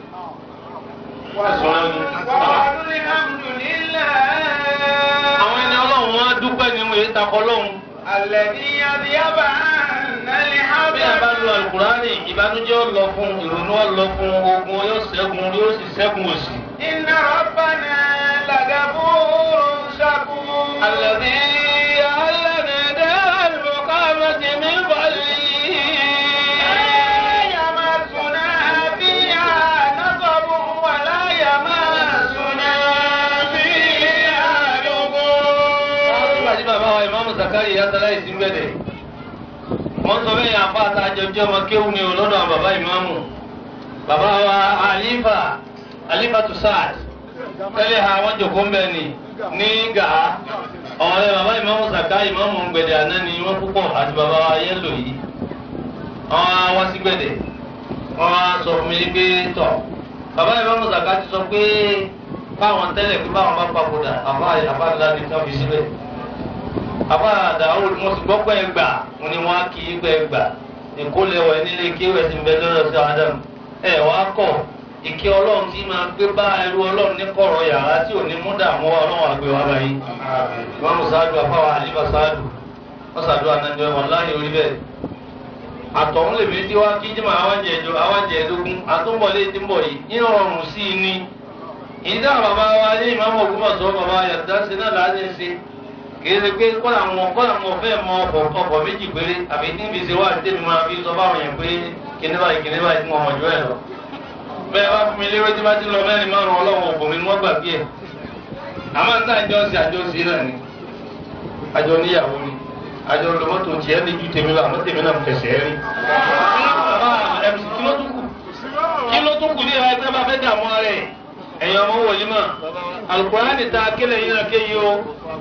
وقالوا الحمد لله Àwọn ẹni ọlọ́run wọn á dúpẹ́ ni mo yẹ takọ lọ́hùn. الذي أذهب عنا Bí a bá الحزن lo Àlùkùránì ìbànújẹ́ ó lọ fún ìrònú ó lọ fún ogun yóò ṣẹ́gun yóò sì ṣẹ́gun òṣì. إن ربنا لغفور شكور الذي أهلنا دار المقامة من فضله لا يمسنا فيها نصب ولا يمسنا فيها Nígbà لغوب tí bàbá wa ìmáàmù Zakari Yasala yìí ti ń gbẹ̀dẹ̀. Wọ́n sọ bẹ́ẹ̀ yàn fún àtàjọjọ́ ọmọ kéwù ni o lọ́dọ̀ àwọn bàbá ìmáàmù. Bàbá wa Alifa Alifa Tusad. Tẹ́lẹ̀ ha wọ́n jòkó ń bẹ̀ ni ní Gàá. Ọ̀rẹ́ bàbá ìmáàmù Zakari ìmáàmù ń gbẹ̀dẹ̀ àná ni wọ́n púpọ̀ àti bàbá wa Yẹ́lò yìí. Wọ́n á wá sí gbẹ̀dẹ̀. Wọ́n á sọ fún mi pé tọ̀. Bàbá ìmáàmù Zakari ti sọ pé báwọn tẹ́lẹ̀ pé báwọn bá papòdà àbá àbá ńlá ni ká fi síbẹ̀ àbá àdáwò mo sì gbọ́ pé ẹgbà mo ní wọ́n á kí í pé ẹgbà ìkólẹ̀wẹ̀ nílé kéwẹ̀ ti ń bẹ lọ́dọ̀ sí Adam ẹ wá kọ̀ ìkẹ́ ọlọ́run tí máa gbé bá ẹrú ọlọ́run ní kọ̀rọ̀ yàrá tí ò ní mú dààmú wa ọlọ́run àgbẹ̀ wa báyìí wọ́n mú sáájú afáwa àlífà sáájú wọ́n sàdó ànájọ wọn láyé orí bẹ́ẹ̀ àtọ̀hún lèmi tí wá kí jìmọ̀ àwọn jẹ̀jọ àwọn jẹ̀ẹ́dógún àtúbọ̀lé tí ń bọ̀ yìí ní ọ̀rùn sí i ní ìdá bàbá wa ní ìmáàmù Ògbómọ̀ṣọ́ bàbá yàtọ̀ sí náà láti ń ṣe kìí ṣe pé kọ́lá wọn kọ́lá wọn fẹ́ mọ ọkọ̀ ọkọ̀ méjì péré àbí tí níbi ṣe wá àti tèmi máa fi sọ báwọn yẹn pé kíní báyìí kíní báyìí tí mo mọ̀ jù ẹ̀ lọ. bẹ́ẹ̀ bá fún mi léwé tí bá ti lọ mẹ́rin márùn-ún ọlọ́run òbò mi ni wọ́n gbàgbé ẹ̀. àmọ́ níta àjọ ṣe àjọ sí náà ni àjọ níyàwó ni àjọ lọ́mọ́tò tiẹ̀ ní ju tèmi lọ àmọ́ tèmi náà fẹsẹ̀ rí. kí ló tún kù ní ìhà ẹgbẹ́ bá fẹ́ dààmú ara ẹ̀ ẹ̀yin ọmọ wòlíì mọ̀ Al-Qur'ani ta kílẹ̀ yín náà kéyìí o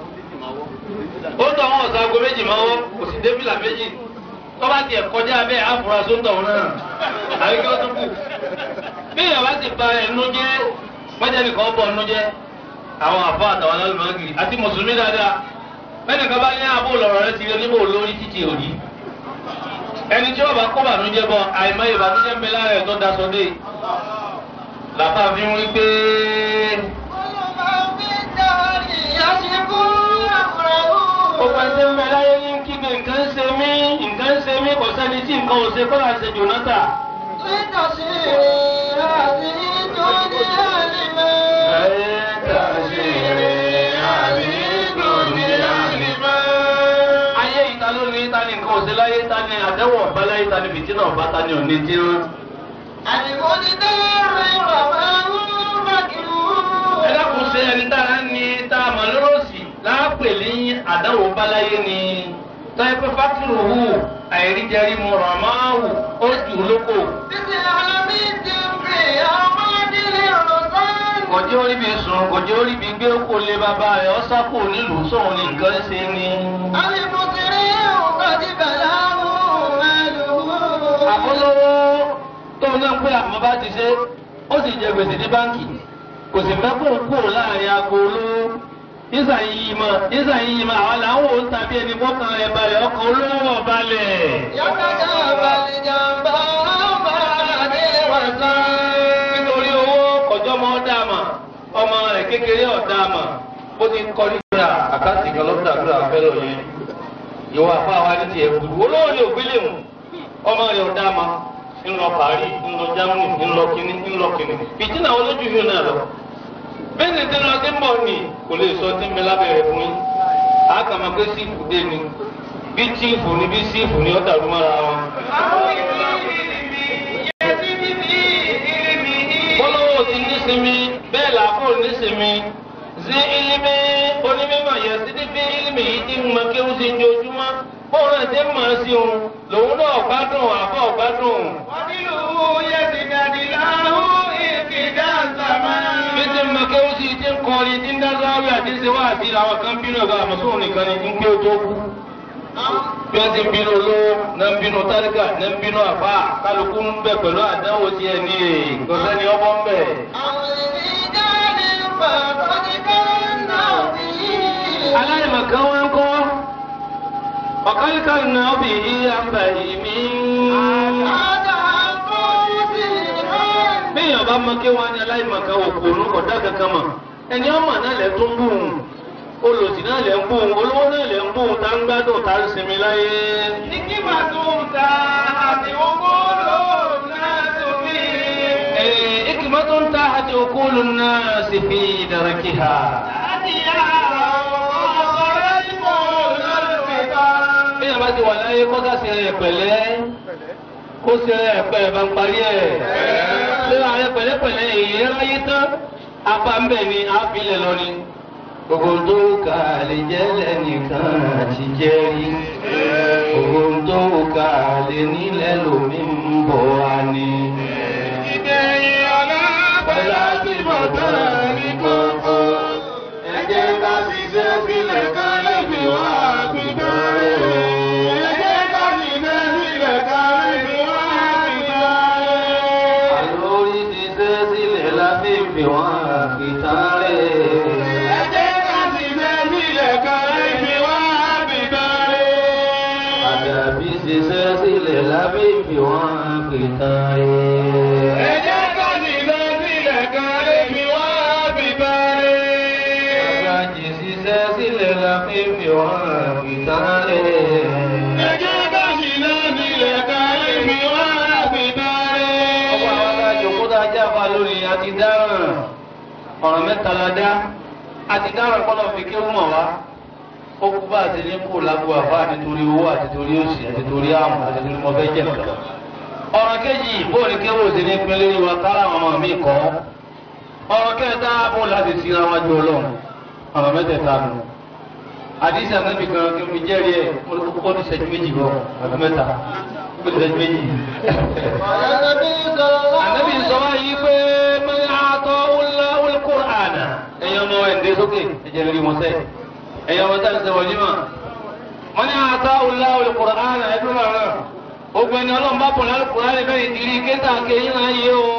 ó tọ̀ wọn ọ̀sán aago méjì máa wọ́ kò sí débìlà méjì tó bá tiẹ̀ kọjá bẹ́ẹ̀ àfúrásó ń tọ̀ wọn náà àbí kí ó tún kù. bí ìyàwó ti ba ẹnu jẹ́ wọ́n nìkan bọ̀ ẹnu jẹ́ àwọn àfọ àtàwọn alálùmọ́gì àti mùsùlùmí dáadáa bẹ́ẹ̀ni kan bá ní àbò lọ̀rọ̀ rẹ ti rí onímọ̀ olórí títí òní. ẹni tí wọ́n bá kó bànújẹ́ bọ̀ àìmọye ìbànújẹ́ ń bẹ lára ẹ̀ tó daṣọ dé. làbá fi ń rí pé gbogbo ẹsẹ̀ ń bẹ láyé ní kígbe nǹkan ń ṣe mí nǹkan ń ṣe mí kò sẹ́ni tí nǹkan ò ṣe kọ́lá ṣe jònátà. ayé ìta ló ní ta ni nǹkan ò ṣe láyé ta ni àdẹ́wọ̀ ọ̀bá láyé ta ni fìtínà ọ̀bá ta ni òní tí ó. ẹ dákun ṣe ẹni tá a ní tá a mọ̀ lọ́rọ̀sì láàpè ní àdáwò báláyé ni tọ́yẹ pé fákìrì hù àìríjẹrí mu ràmáhù ó jù ú lóko. kòjé orí mi sùn kòjé orí mi gbé kó lé bàbá rẹ̀ ọ́ sápò nílùú sóun ní nǹkan ṣe ni. àkólówó tóun náà pé àmọ́ bá ti ṣe ó sì jẹ gbèsè ní báńkì kò sì fẹ́ kó kúrò láàrin aago olówó nígbà yìí mọ̀ nígbà yìí mọ̀ àwọn làwọn ò ń tàbí ẹni mọ́kàn ẹ̀ balẹ̀ ọkọ̀ olówó balẹ̀. kékeré ọ̀dà àmà ó ti kọ́ nígbà àkáǹtì kan lọ́dà àdúrà fẹ́lọ̀ yẹn ìwọ àfa wa ní tiẹ̀ kúrú olówó ni ògbélé mu ọmọ rẹ̀ ọ̀dà àmà ńlọ Paris ńlọ Germany ńlọ kínní ńlọ kínní fìtínà olójú yìí náà lọ bẹ́ẹ̀ ni tẹ́lẹ̀ ọdún bọ̀ ni kò lè sọ tí ń bẹ lábẹ́rẹ́ fún yín àkàmọ́ pé sífù dé ni bí tíìfù ni bí sífù ni ó dàrú mọ́ra wọn. bọ́lọ́wọ́ ti nísinmi bẹ́ẹ̀ làákò nísinmi sí ilimi onímọ̀ yẹn sí ní bí ilimi yìí ti ń mọ kéwù sí ojoojúmọ́ bóun náà ti ń mọ̀ sí òun lòun náà gbádùn àbọ̀ gbádùn. bí ti ń mọ kéwù sí ti ń kọrin ti ń dá sáré àti ṣe wá àti àwọn kan bínú ẹ̀ka àmọ́sóhùn nìkan ni ń pé o tó kú bí wọ́n ti ń bínú olówó náà ń bínú tálíkà náà ń bínú àbá kálukú ń bẹ pẹ̀lú àdánwò tí ẹ ní èyí kò sẹ́ni ọmọ ń bẹ̀. aláìmọ̀kan wọn kọ́ ọ̀kálíkà náà bì í àbàyè mi. bí èèyàn bá mọ kí wọ́n á ní aláìmọ̀kan òkú òun kò dá kankan mọ̀ ẹni ọmọ náà lẹ tó ń bù ún olòsì náà lẹ ń bù ún olówó náà lẹ ń bù ún tá ń gbádùn tá ń sinmi láyé. Eh, hikmatun tahati uqulun nas fi darakiha. bí èèyàn bá ti wà láyé kó dá sí ẹ pẹ̀lẹ́ kó sí ẹ pẹ̀lẹ́ bá ń parí ẹ̀. ṣé ààrẹ pẹ̀lẹ́pẹ̀lẹ́ èyí ráyé tán apá ń bẹ̀ ni àfilẹ̀ lọ ni. gbogbo tó kà lè jẹ́ lẹ́nìkan àti jẹ́ rí. gbogbo tó kà lè nílẹ̀ lómi ń bọ̀ wá ni. Ìgbẹ̀yìn ọ̀la pẹ̀lú àti bọ̀tán ní kókó. Ẹ jẹ́ ká ṣiṣẹ́ sílẹ̀ ká lè fi wá àpìtàn rẹ̀. Ẹ jẹ́ ká ṣiṣẹ́ sílẹ̀ ká lè fi wá àpìtàn rẹ̀. àlórí ti ṣẹ́ sílẹ̀ lábẹ́ ìfẹ́ wọn àpìtàn rẹ̀. Ẹ jẹ́ ká ṣiṣẹ́ sílẹ̀ ká lè fi wá àpìtàn rẹ̀. àdàbí ṣiṣẹ́ sílẹ̀ lábẹ́ ìfẹ́ wọn àpìtàn rẹ̀. Ẹ jẹ́ ká ṣiṣẹ́ sílẹ̀ ká lè fi wá àpìtàn rẹ̀. Àgbàjì ṣiṣẹ́ sílẹ̀ lábẹ́ ìfẹ́ wọn àpìtàn rẹ̀. Ẹ jẹ́ ká ṣiṣẹ́ sílẹ̀ ká lè fi wá àpìtàn rẹ̀. ọwọ́ àwọn adájọ́ kó dáa jáfa lórí àti dáràn ọ̀rọ̀ mẹ́ta la dá àti dáràn kọ́nà fi kí ó mọ̀ wá ó kú bá àti ní kó lágbo àfa àti torí owó àti torí òsì àti torí àmọ̀ àti torí mo fẹ́ jẹ̀ lọ. ọ̀rọ̀ kejì bóòlù kéwòn sí ní pínlẹ̀ yìí wa kára àwọn ọmọ mi kọ́ ọ̀rọ̀ kẹta bó láti sí ara wájú ọlọ́run ọ̀rọ̀ mẹ́tẹ̀ẹ̀ta nù. àdìsí àgbẹ̀bí kan kí mi jẹ́rìí ẹ̀ ó ní ìṣẹ́jú méjì lọ àbí mẹ́ta ó ní ìṣẹ́jú méjì. Ànábì sọ wáyé pé mẹ́rin àtọ́ wúlá wúlkùránà. Ẹ̀yin ọmọ ẹ̀ ń dé sókè, ẹ̀jẹ̀ lórí wọn sẹ́. Ẹ̀yin ọmọ táyà sẹ́wọ̀n ní mà. Wọ́n ní àtọ́ wúlá wúlkùránà ẹ̀dùn náà. Ogun ẹni ọlọ́run bá pọ̀ lálùkùránà bẹ́ẹ̀ ìdírí kéta kéyìn náà yé o.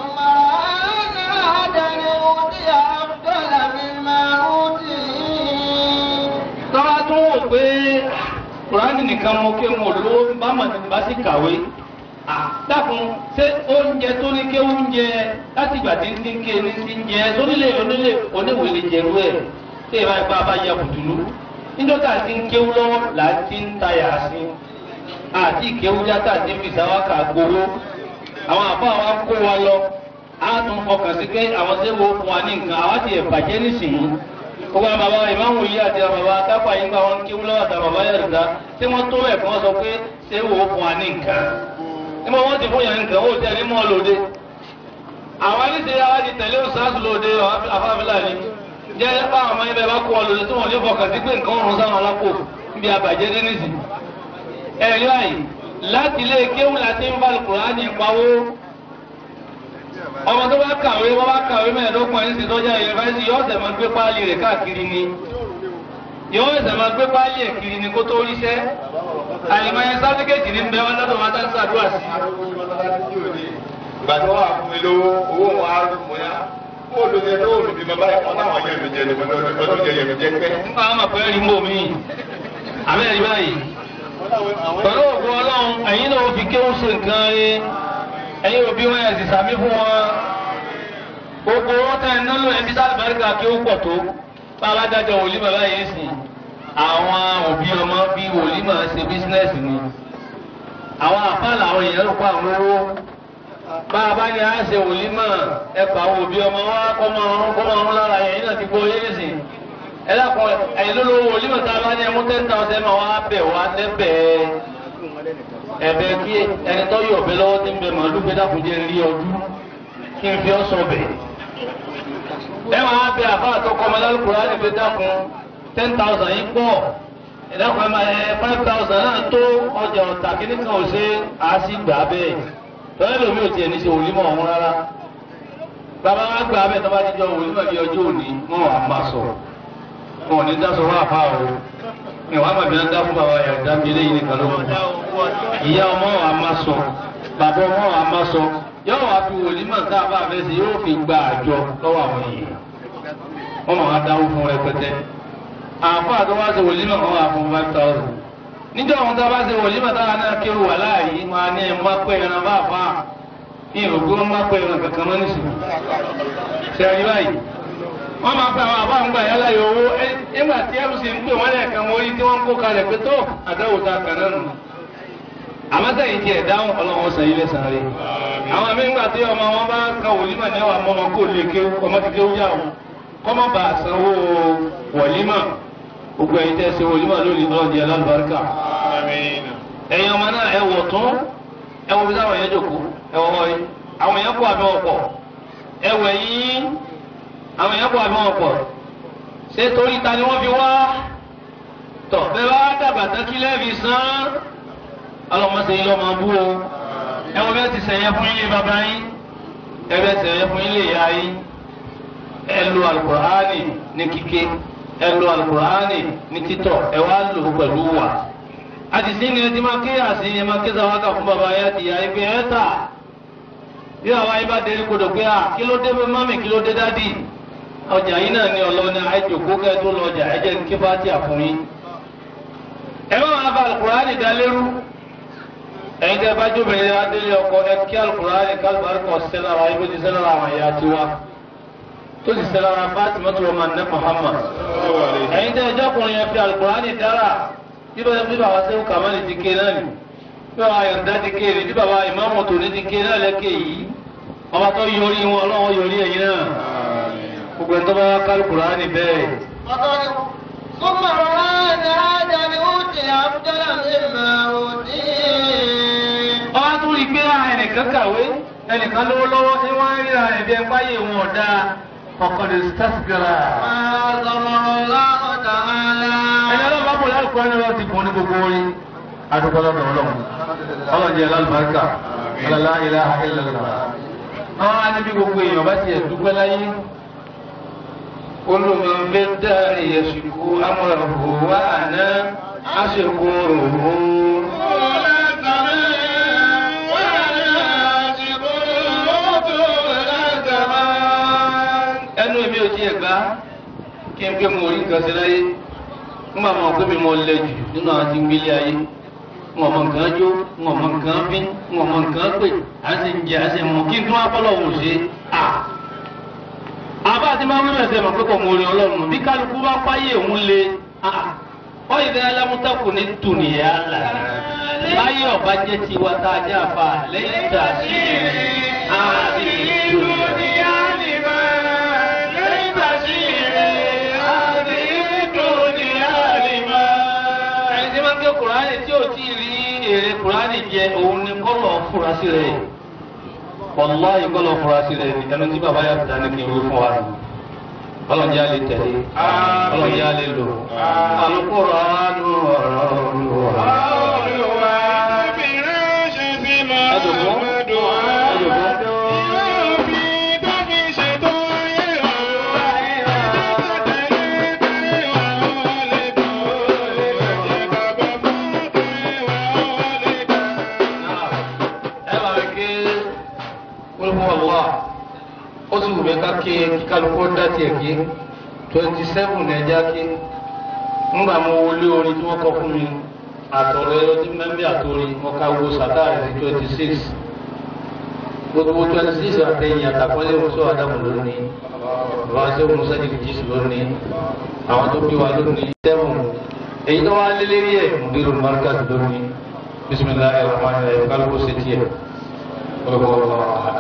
Tọ́lá tún wò pé Kùránì nìkan mo ké mo lówó bá mà ní bá sì kàwé. Dákun ṣé oúnjẹ tó ní ké oúnjẹ láti ìgbà tí ń ti ń ké ní ti ń jẹ sónílé onílé oníwèlé jẹrú ẹ̀ tí ìbá ipá bá ya bùtùlù. Níjọ́ta ti ń kéwú lọ́wọ́ là á ti ń tayà sí. Àti ìkéwú yàtà ti ń fi sáwákà gbowó. Àwọn àbá wa kó wa lọ. A tún fọkàn sí pé àwọn tí wo fún wa ní nǹkan àwa ti ẹ̀ bàjẹ́ nísìnyí gbogbo àwọn bàbá ìmáàmù yìí àti àwọn bàbá kápá yìí gba wọn kí wọn lọ́wọ́ àtàwọn bàbá yẹn rìndá tí wọ́n tó bẹ̀ fún wọn sọ pé ṣé wò ó fún wa ní nǹkan ní mo wọ́n ti fún yẹn nǹkan ó tẹ̀ ní mọ́ lóde àwọn aníṣe wa ti tẹ̀lé òṣàṣù lóde afáfíà ni jẹ́ báwọn ọmọ yẹn bẹ́ẹ̀ bá kó wọn lóde tí wọ́n ní fọkàn sí pé nǹkan ọ̀run sáwọn alápò níbi àbàjẹ́ dénìsì ẹ̀rí àyè láti ilé kéwù láti ń bá Kùránì pawó ọmọ tó bá kàwé wọ́n bá kàwé mẹ́ẹ̀ẹ́dọ́gbọ̀n ẹ̀sìn tọ́jà yunifásitì yóò ṣẹ̀ máa gbé páálí rẹ̀ káàkiri ni yóò ṣẹ̀ máa gbé páálí ẹ̀ kiri ni kó tó ríṣẹ́ àyìnbáyé sáfíkẹ́tì ní bẹ́ẹ̀ wọ́n lọ́dọ̀ wọn tá ń ṣàdúrà sí. ìgbà tí wọ́n wà fún mi lówó owó wọn á rú mọ́ yá ó lò ní ẹjọ́ òòlù bí mo bá yẹ kọ́ táwọn yẹn mi jẹ ní ọdún jẹ yẹn mi jẹ pẹ́. nípa àwọn àpẹẹrẹ rí mọ́ mi àbẹ́rẹ́ báyìí pẹ̀lú ògùn ọlọ́run ẹ̀yin náà fi kéwù ṣe nǹkan rí ẹ̀yin òbí wọn yẹn sì sàmí fún wọn gbogbo owó tẹ̀ ń náwó ẹbí sáà bẹ́ẹ̀rẹ̀ kí ó pọ̀ tó bàbá dájọ́ wòlímọ̀ báyìí sìn àwọn òbí ọmọ bí wòlímọ̀ ṣe bísínẹ́sì ni àwọn àfáàlà àwọn èèyàn ló pa àwọn owó bá a bá ní a ṣe wòlímọ̀ ẹ̀pà àwọn òbí ọmọ wa kọ́ máa rún kọ́ máa rún lára ẹ̀yìn náà ti gbọ́ yé nísìn ẹ dákun ẹ̀yìn ló lówó wòlímọ̀ tá a bá ní ẹmú ten thousand máa wá bẹ̀ wá lẹ́bẹ̀ẹ́ ẹ̀bẹ̀ kí ẹni tó yọ̀ ọ̀bẹ lọ́wọ́ ti ń bẹ màálù gbé dákun jẹ́ rí ọdún kí n fi ọ́ sọ bẹ̀ ẹ máa bẹ àbá àtọkọ ọmọ lálùkùrá ní fi dákun ten thousand yìí pọ̀ ìdákun ẹ máa ẹ five thousand náà tó ọjà ọ̀tà kí nìkan ò ṣe á sì gbà bẹ́ẹ̀ tọ́lẹ́ lómi ò tiẹ̀ ní ṣe wòlímọ̀ ọ̀hún rárá bàbá wa gbà bẹ́ẹ̀ tó bá ti jọ wòlímọ̀ bí ọjọ́ òní wọn wà máa sọ wọn ò ní dá sọ wá àfa o ìwà àmàbí náà dá fún bàbá yàrá dá mi léyìn nìkan ló kù ìyá ọmọ wa máa sọ bàbá ọmọ wa máa sọ yóò wá fi wòlímọ̀ tá a bá fẹ́ sí yóò fi gba àjọ lọ́wọ́ àwọn èèyàn wọ́n máa wá dáwó fún rẹpẹtẹ àfọ àtọwá ṣe wòlímọ̀ kan wà fún five thousand níjọ́ àwọn tá a bá ṣe wòlímọ̀ táwa náà kéwù wà láàyè máa ní ẹ̀ má pẹ́ ẹran bá fà á ní ìrògbé wọn má pẹ́ ẹran kankan mọ́ nísìnyí sẹ́yìn báyìí wọ́n máa fẹ́ àwọn àbá ń gbà yálà yọ owó nígbà tí ẹ̀rù sì ń pè wọ́n lẹ́ẹ̀kan wọ́n rí tí wọ́n ń kó kalẹ̀ pé tó àdáwò ta kàn náà nù àmọ́sẹ̀yìn tiẹ̀ dáhùn ọlọ́run sàn ilé sàn rí. àwọn àmì ńgbà tí ọmọ wọn bá kan wòlímọ̀ ní àwọn ọmọ wọn kò lè ké ọmọ ti kéwú yà wọn kọ́mọ́ bá sanwó wòlímọ̀ gbogbo ẹ̀yin tẹ́ ṣe wòlímọ̀ lónìí ọlọ́dì alábàárìkà. ẹ̀yin ọmọ náà ẹ wọ̀ tún ẹ wọ bí sáwọn yẹn jòkó ẹ wọ wọ́ọ́yì àwọn yẹn kó àbí wọn pọ̀ ẹ wẹ̀ yín àwọn yẹn kó àbí wọn pọ̀ ṣé torí ta ni wọ́n fi wá tọ̀ bẹ́ẹ̀ bá dàgbà tán kí lẹ́ẹ̀fi sán ọlọmọsẹ yìí lọmọ bú o ẹ wọ bẹ́ẹ̀ ti sẹyẹ fún ilé bàbá yín ẹ bẹ́ẹ̀ sẹyẹ fún ilé ìyá yín ẹ lo alukur'ani ní kíké ẹ lo alukur'ani ní títọ́ ẹ wá lò ó pẹ̀lú wà àdìsí ni ẹ ti máa ké àsì ẹ máa ké sàwákà fún bàbá yá ti yá ẹ pé ẹ tà bí àwa yín bá délé kodò pé à kí ló dé mami kí ló dé dádì ọjà yín náà ní ọlọ́ni àìjòkó kẹ́ tó lọ ọjà ẹ jẹ́ kí bá ti àfún yín ẹ má máa fa alukur'ani dá lérú ẹ̀yin tẹ́ bá jóbìnrin yẹn adélé ọkọ ẹ kí alukur'ani kálíbárì kọ sẹ́lára ibi tí sẹ́lára àwọn ẹ̀yà ti wá tó sì sẹ́lára Fatima tó ọmọ ní Muhammad ẹ̀yin tẹ́ ẹjọ́kùnrin yẹn fi alukur'ani dára bí bá bí bàbá sẹ́wọ́n kàmáli ti ké náà ni bí bàbá yọ̀ǹda ti ké ni bí bàbá ìmáàmù tòní ti ké náà lẹ́kẹ̀ yìí ọba tó yọrí wọn ọlọ́wọ́ yọrí ẹ̀yin náà gbogbo ẹ̀ tó bá kálukùr'ani bẹ́ẹ̀. ثم روان هذا لأوتي أفضل مما أوتي ọba tún rí i pé ẹnìkan kàwé ẹnìkan lówó lọ́wọ́ ní wọ́n ń ríra ẹ̀bí ẹ̀ báyé wọn ọ̀dà ọ̀kọ̀dé sításígàrà. ما ضمن الله تعالى ẹni ọlọ́run bá bọ̀ lálùkọ́ ẹni ọlọ́run ti fún ní gbogbo orí adúgbò lọ́dọ̀ ọlọ́run ọlọ́run jẹ́ lálùbáríkà ọlọ́lá ilá ilẹ̀lá. àwọn aníbi gbogbo èèyàn bá tiẹ̀ dúpẹ́ láyé olùmọ̀ọ́fẹ́ dárí ẹ̀sùnkú amúràbù wà àná àṣekú òhún. ẹnu mi ò tiẹ̀ gbá kí n pé mo rí nǹkan sí láyé ń bá wọn pé mi mọ lẹ jù nínú àwọn tí ń gbélé ayé ń ọmọ nǹkan jó ń ọmọ nǹkan bí ń ọmọ nǹkan pè á sì ń jẹ á sì mú kí n tún apọ́lọ̀ wò ṣe à. àbá àti máa ń wíwẹ̀ sẹ́ mọ̀ pé kò mọ orin ọlọ́run bí kálukú bá páyé òun le wọ́n yìí dáná lámútàkùn ní tùnìyà là láyé ọ̀bá jẹ́ tiwa tá a jẹ́ àfa lẹ́yìn tá a sì àti ìdùnnú. ẹni tí máa ń ké kùránì tí ò tí ì rí èrè kùránì jẹ òun ni kọ́lọ̀ furasí rẹ̀ wàláyé kọ́lọ̀ furasí rẹ̀ ni ẹnu tí bàbá yàtọ̀ dání kí n wí fún wa nù ọlọ́njẹ́ alẹ́ tẹ̀lé ọlọ́njẹ́ alẹ́ lò alukóró àánú ọ̀rọ̀ olùwà. ẹ̀dùnkún ẹ̀dùnkún. ẹ bá mi ké wíwọ́n wà ó sì wù mí ká ké kálukú dá tiẹ̀ ké twenty seven ẹja ké ńgbà mo wọlé orin tí wọ́n kọ fún mi àtọ̀rọ̀ ẹ̀rọ tí mẹ́mbí àtòrin mo ká wo sàtáà rẹ̀ sí twenty six gbogbo twenty six àtẹ̀yìn àtàkọ́lé muso adamu lónìí bàbá sẹ́wọ̀n musa jìbìtì lónìí àwọn tó bí wa lónìí sẹ́wọ̀n èyí tó wá lélẹ́rí ẹ̀ mudiru markaz lónìí bisimilahi rahman rahim kálukú ṣe tiẹ̀ kọlọ́kọ́ ọ̀hún.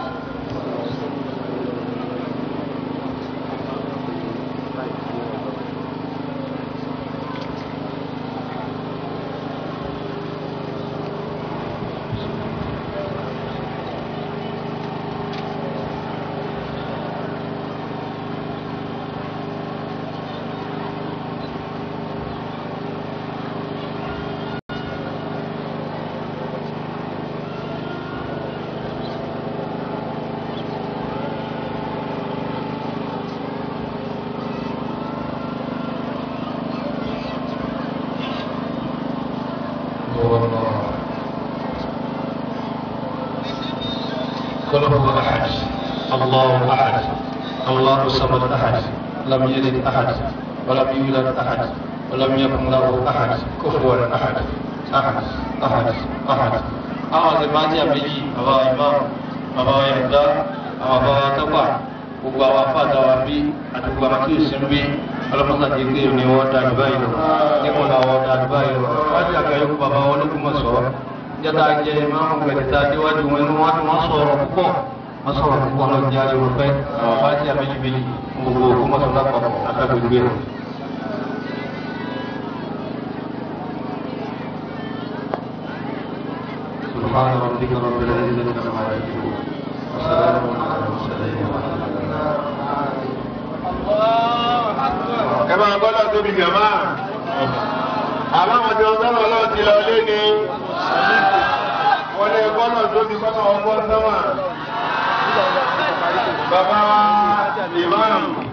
قل هو أحد الله أحد الله الصمد أحد لم يلد أحد ولم يولد أحد ولم يكن له أحد كفوا أحد أحد أحد أحد àwọn ìmájà méjì bàbá imam bàbá yàgbá àwọn bàbá tọ́pà gbogbo àwọn afáàdá wa bí àti gbogbo àwọn tí ò sí ń bí ọlọ́mọsàdé pé ní wọ́n dá àdúgbà yìí lọ nípa làwọn dá àdúgbà yìí lọ wájú àgbáyé kó bàbá wọn lókun mọ̀ sọ jẹ́ta jẹ́ ìmáàmù gbẹ̀dẹ̀ta déwájú wọn ni wọ́n wọ́n sọ̀rọ̀ púpọ̀ wọ́n sọ̀rọ̀ púpọ̀ lọ jẹ́ àríwọ̀ pẹ́ àwọn fájà méjì méjì gbogbo òkú mọ̀sọ̀ lápapọ̀ àtàgbègbè rẹ̀. سبحان ربك رب العزة عما يصفون وسلام على المرسلين والحمد لله ẹ máa gbọ́dọ̀ tóbi jàmá àbáwọn tí wọ́n sọ́nà ọlọ́run ti lọ lé ní wọ́n lè gbọ́dọ̀ tóbi kọ́nà ọgbọ́n sọ́mà bàbá wa ìmáàmù.